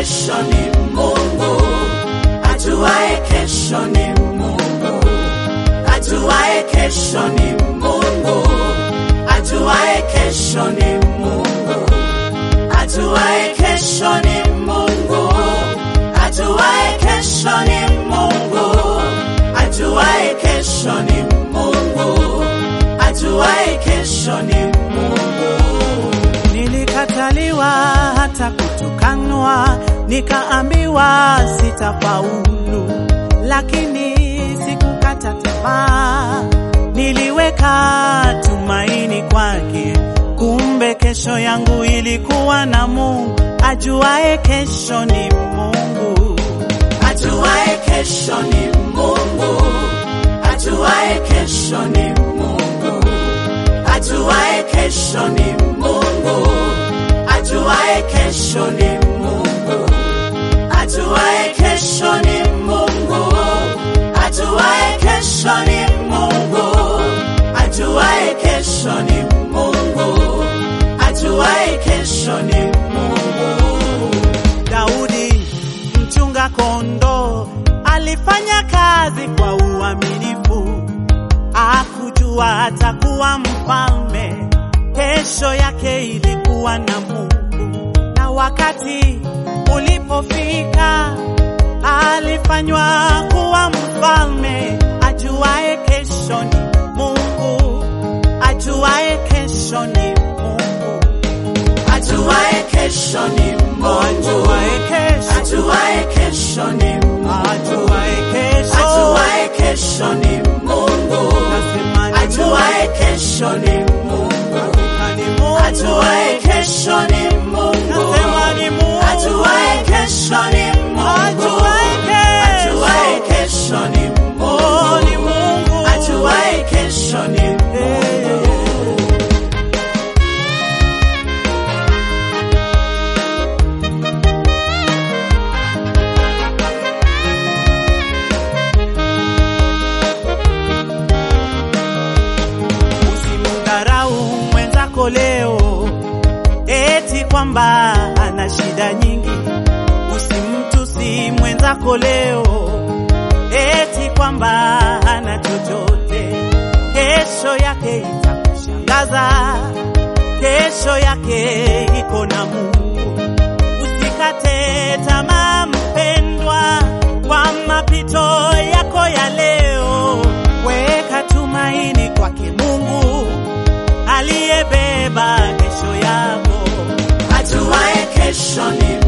kesho ni Mungu, ajuaye kesho ni Mungu, ajuaye kesho ni Mungu, ajuaye kesho ni Mungu, ajuaye kesho ni Mungu, ajuaye kesho ni Mungu, ajuaye kesho ni Mungu, ajuaye kesho ni Mungu. Nilikataliwa hata kutukanwa, nikaambiwa sitafaulu, lakini sikukata tamaa. Niliweka tumaini kwake, kumbe kesho yangu ilikuwa na Mungu. Ajuaye kesho ni Mungu, Ajuaye kesho ni Mungu, ajuaye kesho ni Mungu, ajuaye kesho ni Mungu, ajuaye kesho ni Mungu, ajuaye kesho ni Mungu, ajuaye kesho ni Mungu, ajuaye kesho ni Mungu, ajuaye kesho ni Mungu. Daudi mchunga kondoo alifanya kazi kwa uaminifu, akujua atakuwa mfalme. Kesho yake ilikuwa na Mungu, na wakati ulipofika alifanywa kuwa mfalme. Ajuaye kesho ni Mungu, ajuaye kesho ni Mungu, Ajuaye kesho ni Mungu, ajuaye kesho, ajuaye kesho ni Mungu, ajuaye kesho, ajuaye kesho ni Mungu, Nasema ni ajuaye kesho ni Mungu, Hakika ni Mungu. ajuaye kesho ni Mungu, Nasema ni Mungu. ajuaye kesho ni Mungu, Ajuaye kesho. ajuaye kesho ni Oh, ni Mungu, Mungu. ajuaye kesho ni Mungu. Usimdharau mwenzako leo eti kwamba ana shida nyingi. Usimtusi mwenzako leo eti kwamba hana chochote. Kesho yake itakushangaza, kesho yake iko na Mungu. Usikate tamaa mpendwa, kwa mapito yako ya leo, weka tumaini kwake Mungu aliyebeba kesho yako. Ajuaye kesho ni